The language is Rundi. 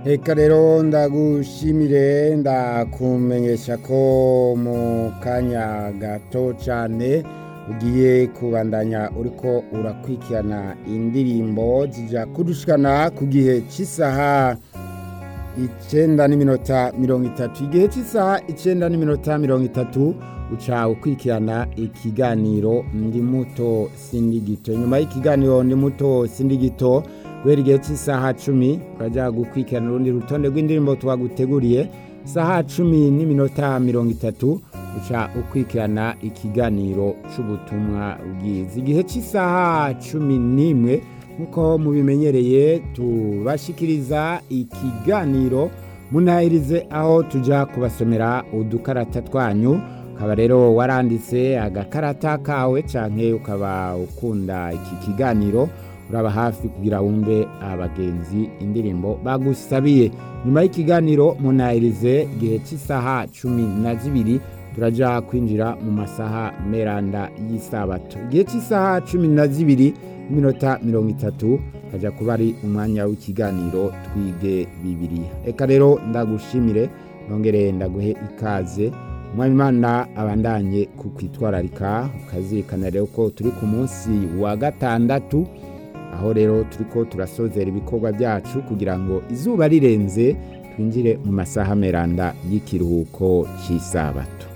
reka rero ndagushimire ndakumenyesha ko mu kanya gato cyane ugiye kubandanya uriko urakurikirana indirimbo zijya kudushikana ku gihe cy'isaha icyenda n'iminota mirongo itatu igihe cy'isaha icyenda n'iminota mirongo itatu uca ukurikirana ikiganiro ndi muto sindi gito nyuma y'ikiganiro ndi muto sindi gito guhera igihe cy'isaha cumi urajya gukurikirana urundi rutonde rw'indirimbo twaguteguriye isaha cumi n'iminota mirongo itatu uca ukurikirana ikiganiro cy'ubutumwa bwiza igihe cy'isaha cumi n'imwe nk'uko mubimenyereye tubashikiriza ikiganiro munahirize aho tujya kubasomera udukarata twanyu ukaba rero waranditse agakarata kawe cyangwa ukaba ukunda iki kiganiro uraba hafi kugira wumve abagenzi indirimbo bagusabiye nyuma y'ikiganiro munahirize igihe cy'isaha cumi na zibiri turajya kwinjira mu masaha meranda y'isabato igihe cy'isaha cumi na zibiri n'iminota mirongo itatu hajya kuba ari umwanya w'ikiganiro twige bibiriya reka rero ndagushimire nongere ndaguhe ikaze umwanya imana abandanye kukwitwararika ukazirikana rero ko turi ku munsi wa gatandatu aho rero turi ko turasozera ibikorwa byacu kugira ngo izuba rirenze twinjire mu masaha meranda y'ikiruhuko cy'isabato